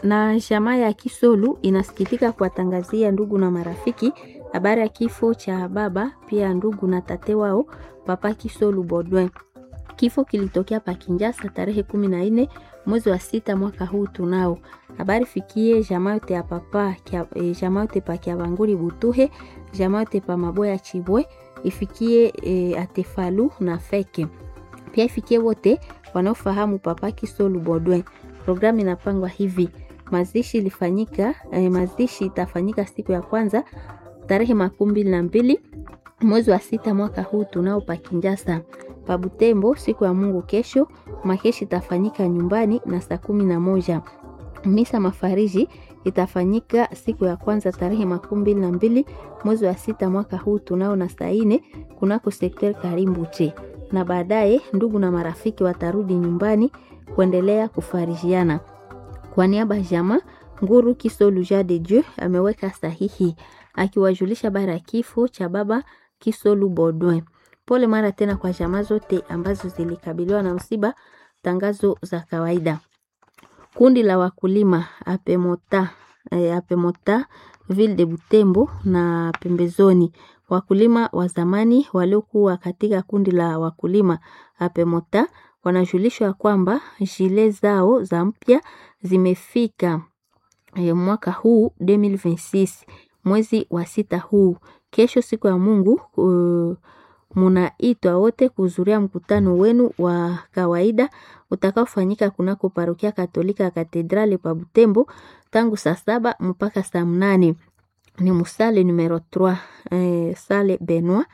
Na jamaa ya Kisolu inasikitika kuwatangazia ndugu na marafiki habari ya kifo cha baba pia ndugu na tate wao Papa Kisolu Bodwin. Kifo kilitokea pa Kinjasa tarehe kumi na nne mwezi wa sita mwaka huu tunao. Habari fikie jamaa yote ya papa kia, e, jamaa yote pa Kiabanguri Butuhe, jamaa yote pa Maboya Chibwe, ifikie e, Atefalu na Feke. Pia ifikie wote wanaofahamu Papa Kisolu Bodwin. Programu inapangwa hivi: mazishi ilifanyika eh, mazishi itafanyika siku ya kwanza tarehe makumi mbili na mbili mwezi wa sita mwaka huu tunao pa Kinjasa. Pa Butembo siku ya Mungu kesho, makeshi itafanyika nyumbani na saa kumi na moja. Misa mafariji itafanyika siku ya kwanza tarehe makumi mbili na mbili mwezi wa sita mwaka huu tunao na saa ine kunako sekter Karimbuche, na baadaye ndugu na marafiki watarudi nyumbani kuendelea kufarijiana. Kwa niaba ya jamaa Nguru Kisolu Ja de Dieu ameweka sahihi akiwajulisha bara ya kifo cha baba Kisolu Bodwin. Pole mara tena kwa jamaa zote ambazo zilikabiliwa na msiba. Tangazo za kawaida. Kundi la wakulima apemota, e, apemota Ville de Butembo na pembezoni, wakulima wa zamani waliokuwa katika kundi la wakulima apemota wanajulishwa kwamba jile zao za mpya zimefika e, mwaka huu 2026 mwezi wa sita huu. Kesho siku ya Mungu uh, munaitwa wote kuhudhuria mkutano wenu wa kawaida utakaofanyika kunako parokia Katolika ya Katedrali pa Butembo tangu saa saba mpaka saa mnane. Ni musale numero 3 eh, sale Benoit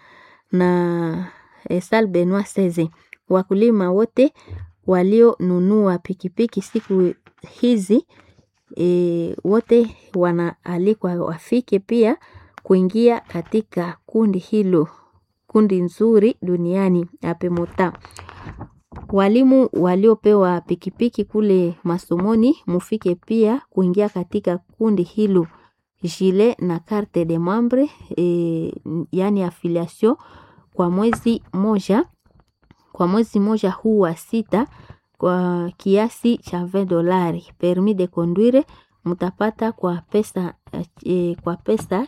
na eh, sale Benoit 16. Wakulima wote walionunua pikipiki siku hizi e, wote wanaalikwa wafike pia kuingia katika kundi hilo, kundi nzuri duniani apemota. Walimu waliopewa pikipiki kule masomoni mufike pia kuingia katika kundi hilo. Jile na carte de membre e, yani affiliation kwa mwezi moja kwa mwezi moja huu wa sita kwa kiasi cha 20 dolari. Permis de conduire mtapata kwa pesa e, kwa pesa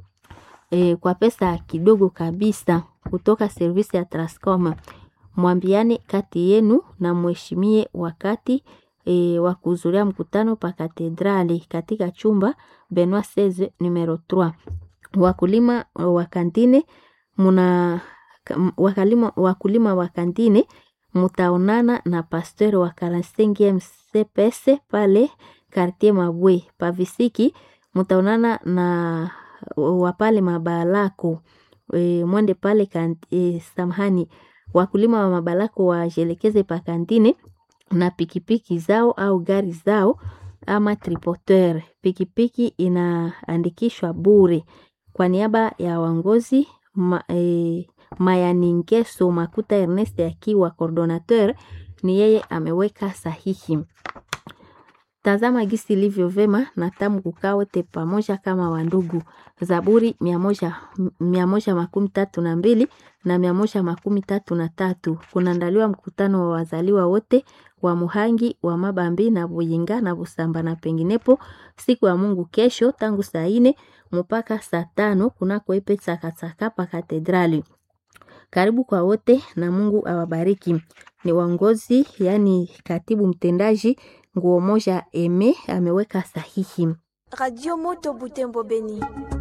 e, kwa pesa kidogo kabisa kutoka servisi ya Transcom. Mwambiane kati yenu na mheshimie wakati e, wa kuhudhuria mkutano pa katedrali katika chumba Benoit 16 numero 3. Wakulima wa kantine muna wakulima, wakulima wa kantine mutaonana na pasteur wa 45 CPS pale quartier Mabwe pavisiki, mutaonana na wapale mabalako e, mwende pale kan, e, samahani wakulima wa mabalako wajelekeze pa kantine na pikipiki zao au gari zao ama tripoteur. Pikipiki inaandikishwa bure. Kwa niaba ya wangozi ma, e, Mayaningeso Makuta Ernest akiwa coordinateur, ni yeye ameweka sahihi. Tazama gisi ilivyo vema na tamu kukaa wote pamoja kama wandugu. Zaburi mia moja, mia moja makumi tatu na mbili na mia moja makumi tatu na tatu. Kunaandaliwa mkutano wa wazaliwa wote wa Muhangi wa Mabambi na Buyinga na Busamba na penginepo siku ya Mungu kesho tangu saa ine mpaka saa tano kunako epe Tsakatsaka pa katedrali. Karibu kwa wote na Mungu awabariki. Ni waongozi yani katibu mtendaji nguo moja eme ameweka sahihi. Radio Moto Butembo Beni.